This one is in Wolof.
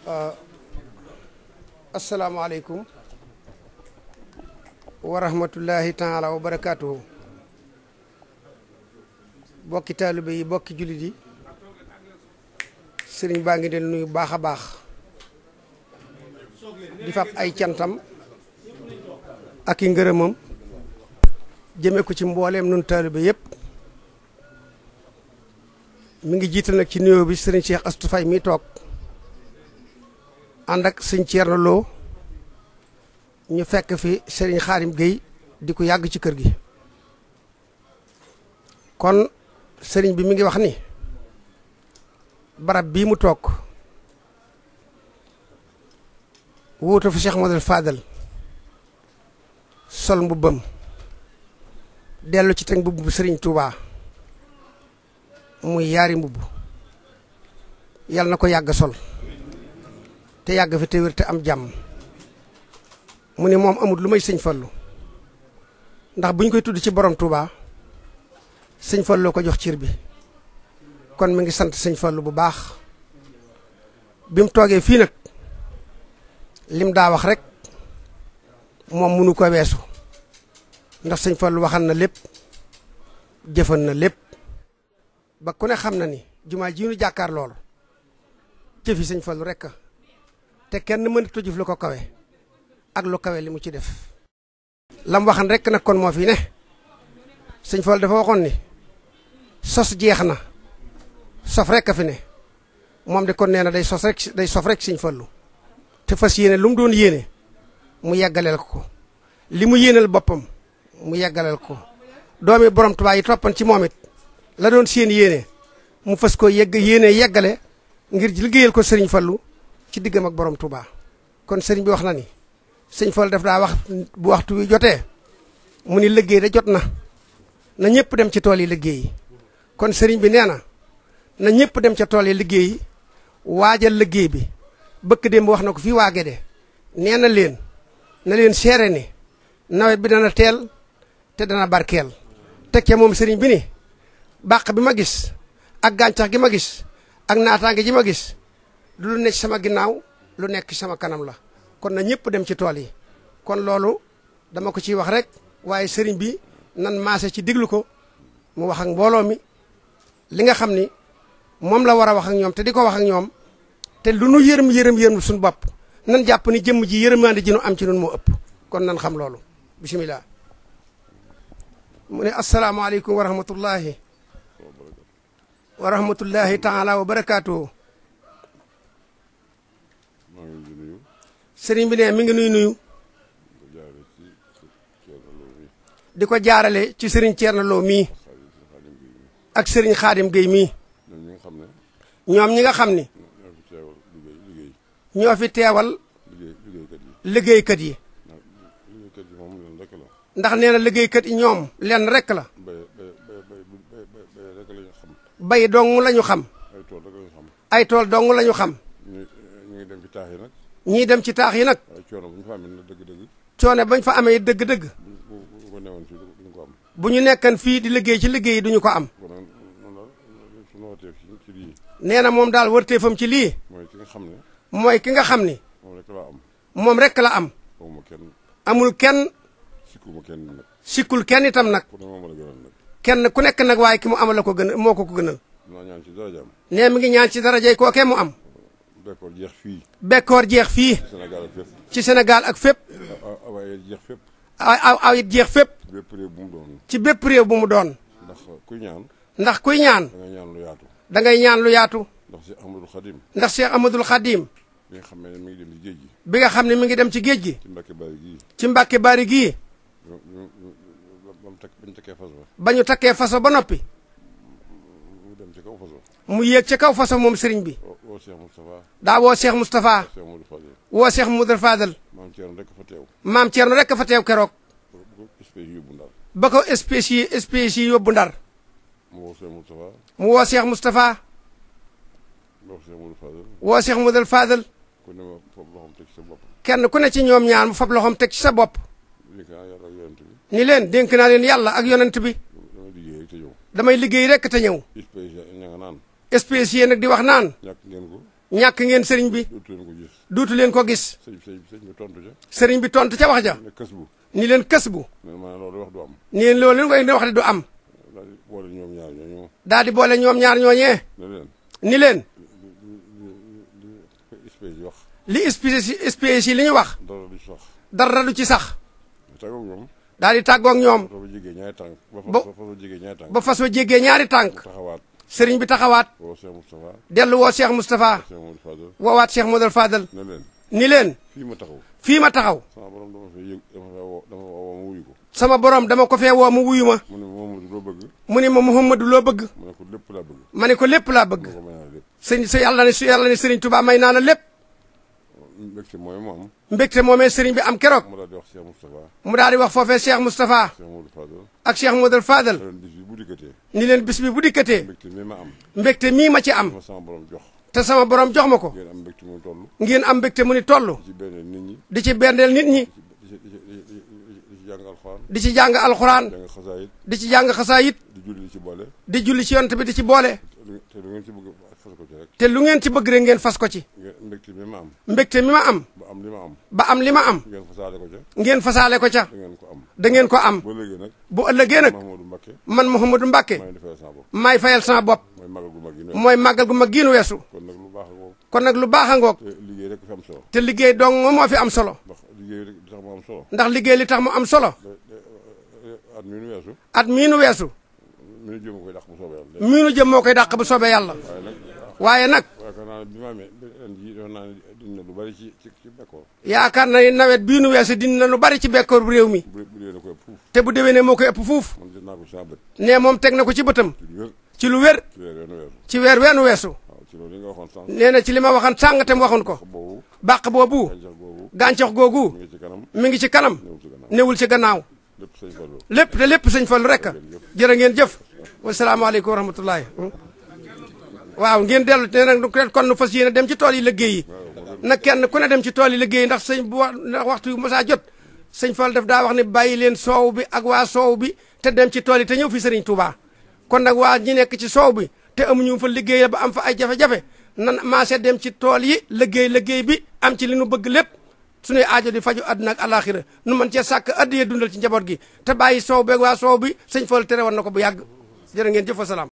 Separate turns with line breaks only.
asalaamaaleykum wa rahmatullahi taala wa barakaatuhu bokki taalibe yi bokki jullit yi sëriñ baa ngi leen nuyu baax a baax di fab ay cantam ak i ngërëmam jëme ko ci mbooleem nun taalibe yépp mi ngi jiital nag ci nuyoo bi sëriñ Cheikh Astou Faye mi toog ànd ak sëñ Thierno Lo ñu fekk fi sëriñ Xaadim Guèye di ko yàgg ci kër gi kon sëriñ bi mi ngi wax ni barab bii mu toog wuutu fi Cheikh Modou Fadal sol mbubbam dellu ci teg mbubb bu sëriñ Touba muy yaari mbubb yal na ko yàgg sol te yàgg fi te wér te am jàmm mu ne moom amul lu may sëñ Fallu ndax bu ñu koy tudd ci borom Touba sëñ Fallu ko jox cir bi kon mi ngi sant sëñ Fallu bu baax bi mu toogee fii nag lim daa wax rek moom munu ko weesu ndax sëñ Fallu waxan na lépp jëfan na lépp ba ku ne xam na ni jumaa ji ñu jàkkaar loolu jëfi sëñ Fallu rek te kenn mënut a jëf lu ko kawe ak lu kawe li mu ci def. lam waxan rek nag kon moo fi ne sëñ Fallu dafa waxoon ni sos jeex na sof rek a fi ne moom de kon nee na day sos rek day sof rek sëñ Fallu te fas yéene lu mu doon yéene mu yeggaleel ko ko li mu yéenal boppam mu yeggaleel ko doomi borom Tuubaa yi toppan ci moom it la doon seen yéene mu fas ko yegg yéene yeggale ngir liggéeyal ko sëriñ Fallu ci diggam ak borom Touba kon sëriñ bi wax na ni sëñ Fallu daf daa wax bu waxtu wi jotee mu ni liggéey da jot na na ñëpp dem ci tool yi liggéey kon sëriñ bi nee na na ñëpp dem ca tool yi liggéey waajal liggéey bi bëkk démb wax na ko fii waage de nee na leen na leen seere ni nawet bi dana teel te dana barkeel teg ca moom sëriñ bi ni bàq bi ma gis ak gàncax gi ma gis ak naataange ji ma gis lu nekk sama ginnaaw lu nekk sama kanam la kon na ñëpp dem ci tool yi kon loolu dama ko ciy wax rek waaye sëriñ bi nan maase ci diglu ko mu wax ak mbooloo mi li nga xam ni moom la war a wax ak ñoom te di ko wax ak ñoom te lu nu yërëm yërëm yërëm suñu bopp nan jàpp ni jëmm ji yërëmaande ji nu am ci nun moo ëpp kon nan xam loolu bisimilah mu ne asalaamaaleykum wa rahmatullahi wa rahmatullahi taala wa barakaatuhu sëriñ bi ne mi ngi nuy nuyu di ko jaarale ci sëriñ Thierno Lo mii ak sëriñ Xaadim Guèye mii ñoom ñi nga xam ni ñoo fi teewal liggéeykat yi ndax nee na liggéeykat yi ñoom lenn rek la bay dong la ñu xam ay tool dong la ñu xam
ñii dem ci taax yi nag.
ñii dem ci taax yi nag
waaye coono bu ñu fa amee nag dëgg-dëgg.
coono bañ fa amee dëgg-dëgg
bu bu ko newoon fii duñ ko am.
bu ñu nekkan fii di liggéey ci liggéey yi duñu ko am
kon nag noonu la suñu wootee ci ci lii
nee na moom daal wërteefam ci lii
mooy ki nga xam ne
mooy ki nga xam ni
moom rek laa am.
moom rek la am
xawma kenn
amul kenn
sikkuma kenn nag.
sikkul kenn itam nag
ku ne moom la gënal nag.
kenn ku nekk nag waaye ki mu amal la ko gën moo ko ko gënal
dinaa ñaan ci darajaam.
nee mi ngi ñaan ci darajay kookee mu am
d'accord jeex fii
bekkoor jeex fii
Sénégal ak fépp.
ci Sénégal ak fépp
a waaye jeex fépp.
aw aw aw it jeex fépp
bépp réew bu mu doon.
ci bépp réew bu mu doon
ndax kuy ñaan
ndax kuy ñaan
da ngay ñaan lu yaatu.
da ngay ñaan lu yaatu
ndax si Ahmadul Xadim
ndax Cheikh Amadul Khadim
bi nga xam ne mi ngi dem ci géej gi.
bi nga xam ne mi ngi dem ci géej gi
ci Mbàkke Bari gii.
ci Mbàkke Bari gii
ñu ñu ñu ba mu teg ba ñu tekkee fas ba.
ba ñu takkee faso ba noppi
mu dem ci kaw fas ba.
mu yéeg ca kaw faso moom sëriñ bi
woo woo Cheikh Moustapha
daa woo Cheikh Moustapha
Cheikh Modou Fadil
woo Cheikh Moudou Fadal
maam Thierno rek fa teew.
maam Thierno rek fa teew keroog
bu ko espèce yóbbu ndar.
ba ko espèce yi espèce yi yóbbu ndar
mu woo Cheikh Moustapha
mu woo Cheikh Moustapha
mu woo Cheikh Modou Fadil
woo Cheikh Moudou Fadal
ku ne ma foofu loxoom teg ci sa bopp.
kenn ku ne ci ñoom ñaar mu fab loxoom teg ci sa bopp
lii kaa yàlla ak yonent bi
ni leen dénk naa leen yàlla ak yonent bi
damay liggéey rek te ñëw.
damay liggéey rek te ñëw
espèce ña nga naan
espèce yi nag di wax naan
ñàkk ngeen ko
ñàkk ngeen sëriñ bi
dootu leen ko gis
duutu leen ko gis
sëñ sëñ sëñ bi tontu ca
sëriñ bi tontu ca wax ja
ne kës bu
ni leen kës bu
ne ma loolu wax du am
ni leen loolu leen koy wax de du am
daal di boole ñoom ñaar ñooñu
daal di boole ñoom ñaar ñooñee
ne leen
ni leen
li espèce yi wax
li espèce espèce yi li ñu wax
dara du sax
dara du ci sax
tàggoog ñoom
daal di tàggoog ñoom
fa ba jégee ñaari tànk ba
Ba-
fa fa ba jégee ñaari tànk
ba fas wa jéggee ñaari tànk
taxawaat
sëriñ bi taxawaat
woo Cheikh Moustapha
dellu woo Cheikh Moustapha
Cheikh Modou Fadal
woowaat Cheikh Modou Fadal
ne leen
ni leen
fii ma taxaw
fii ma taxaw
sama borom dama fay yëg dama fay woo dama woo ma wuyu ko
sama borom dama ko fee woo mu wuyu ma
mu ne Mamadou loo bëgg
mu ni ma Muhammadu loo bëgg
mu ne ko lépp laa bëgg
ma ne ko lépp laa bëgg
mu ko may naa lépp
sëñ sa yàlla ne su yàlla ne sëriñ Touba may naa la lépp
mbégte mooy mu am
mbégte moomee sëriñ bi am keroog
mu daal di wax Cheikh Moustapha
mu daal di wax foofee Cheikh Moustapha
Cheikh Modou Fadal
ak Cheikh Modou Fadal
ren bis bi bu dikkatee
ni leen bis bi bu dikkatee
mbégte mi ma am
mbégte mii ma ci am
ma sama borom jox
te sama borom jox ma ko
ngeen am mbégte mu toll
ngeen am mbégte mu ni toll
ci benn nit ñi
di ci berndeel nit ñi
di ci di ci di ci di ci jàng alxuraan
di ci jàng alxuraan
jàng xasaayit
di ci jàng xasaayit
di julli di ci boole
di julli ci yonent bi di ci boole
te lu ngeen ci bëgg fas ko ci rek
te lu ngeen ci bëgg rek ngeen fas ko ci
ngeen mbégte mi ma am
mbégte mi ma am
ba am li ma am
ba am li ma am
ngeen fasaale ko ca
ngeen fasaale ko ca
da ngeen ko am
da ngeen ko am
ba léegi nag
bu ëllëgee nag
Mahamadou Mbacké
man Mouhamadou Mbacke
maa ngi defee sama bopp
maay fayal sama bopp
mooy magal gu mag yi ne
mooy màggal gu mag giinu weesu
kon nag lu baax a ngoo
kon nag lu baax a ngoog
te liggéey rek fi am solo
te liggéey dong moo fi am solo
ndax liggéey rek di tax mu am solo
ndax liggéey li tax mu am solo
at mi nu weesu
at mii nu weesu
mi nu jéem a koy dàq bu soobee yàlla
mii nu jëm moo koy dàq bu soobee yàlla
waaye nag
waaye nag
yaakaar naa ne bi ma amee ren jii defe naa ne dina lu bari ci ci ci bekkoor
yaakaar na ni nawet bii nu weesu dina lu bari ci bekkoor bu réew mi
bu bu dee na koy fuuf
te bu déwénee moo koy ëpp fuuf
man jot naa ko ci sama bët
ne moom teg na ko ci bëtam
ci lu wér
ci lu wér
ci weer yoonu weesu
ci weer weenu weesu
waaw ci loolu li nga waxoon sànq
nee na ci li ma waxoon sàng te mu waxoon ko
boobu
bàq boobu
gàncax googu
gàncax googu
mi ngi ci kanam
mi ngi ci kanam
ñëw ci gannaaw
newul ci gannaaw
lépp sëñ Fallou
lépp te lépp sëñ Fallu rek jërë ngeen jëf wasalaamaaleykum wa rahmatullahi waaw ngeen dellu te nag kon nu fas yéene dem ci tool yi liggéey yi nag kenn ku ne dem ci tool yi liggéey yi ndax sëñ bu wax ndax waxtu yu mosaa jot sëñ Fall daf daa wax ne bàyyi leen soow bi ak waa soow bi te dem ci tool yi te ñëw fi sëriñ Touba kon nag waa ñi nekk ci soow bi te amuñu fa liggéey ba am fa ay jafe-jafe nan maase dem ci tool yi liggéey liggéey bi am ci li nu bëgg lépp suñuy aajo di faju àdduna ak alaxira nu mën cee sàkk addiyee dundal ci njaboot gi te bàyyi soow beeg waa soow bi sëñ Fall tere woon na ko bu yàgg jërë ngeen jëf wa salaam